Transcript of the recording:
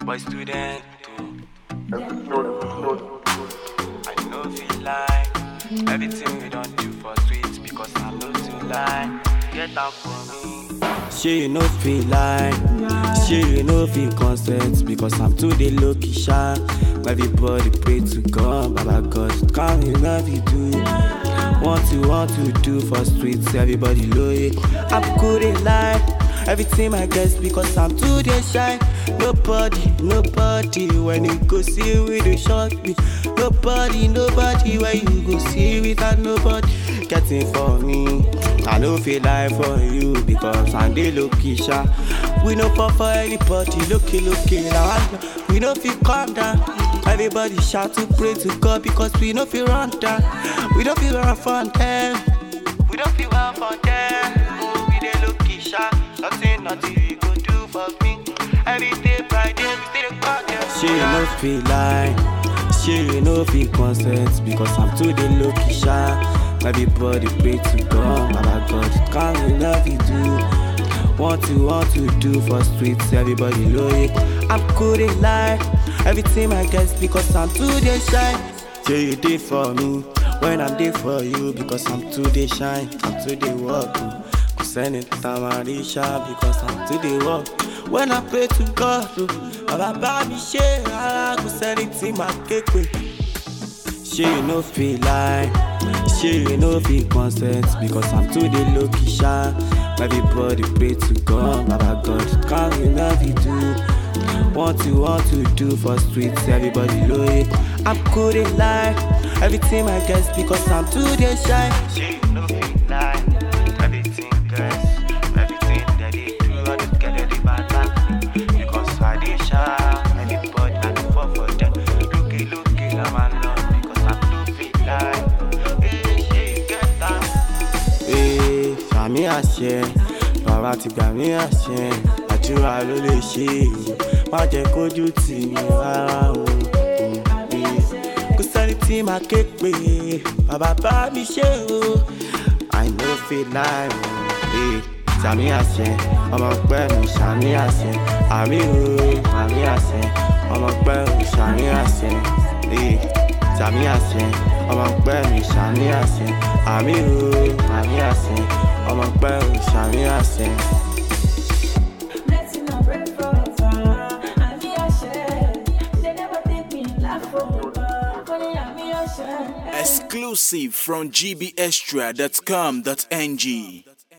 boy student too. Episode, episode. I know feel like everything we don't do for streets because I'm not too lie. Get out for me. She no feel like, she no feel consent because I'm too the lucky shy. Everybody pray to God, Baba God, come in love you do. Want to want to do for streets, everybody know it. I'm good in life. Everything I guess because I'm too the shy. Nobody, nobody when you go see with the short beat. Nobody, nobody when you go see without nobody getting for me. I no feel like for you because I'm the lucky shy. We no fall for anybody, looky, looky, now I know. We no feel calm down. Everybody shout to pray to God because we no feel run down. We don't feel run from them. We don't feel run from them. Oh, we the lucky shy. Nothing, nothing we go do for me. Every day, Friday, we still got them. She no feel like, she no feel consent because I'm too the lucky shy. Everybody pray to God, Baba God, come in love you do. Want to, want to do for streets, everybody know it. I'm good in life, everything I guess because I'm too the shine. Say you did for me when I'm there for you because I'm too the shine, I'm too the work. Cause anytime I reach out because I'm too the work. When I pray to God, oh, Baba bá mi ṣe rárá, kò sẹ́ni tí màá ké pè. She no feel like, she no feel consent because I'm too the lucky shy. Everybody pray to God, Baba God, come in love you do. Want to, want to do for streets, everybody know it. I'm good in life, everything I guess because I'm too the shy. She no feel like, everything guess, everything that they do, I just get it bad back. Because I dey shy, everybody I do fall for them. Looky, looky, I'm alone because I'm too feel like, hey, she get that. Ee, sàmì àṣẹ bàbá ti gbà mí àṣẹ àdúrà ló lè ṣe èyí má jẹ́ kójú tì mí rárá o. Ee, kò sẹ́ni tí màá ké pé bàbá bá mi ṣe o. I no feel like o. Ee, sàmì àṣẹ ọmọ pẹ́ mi sàmì àṣẹ àmì o àmì àṣẹ ọmọ pẹ́ mi sàmì àṣẹ. Ee, sàmì àṣẹ ọmọ pẹ́ mi sàmì àṣẹ àmì o àmì àṣẹ ọmọ pẹ́ mi sàmì àṣẹ. Blessing and bread from far. And me a share. They never take me laugh for Only and me a share. Exclusive from gbextra.com.ng.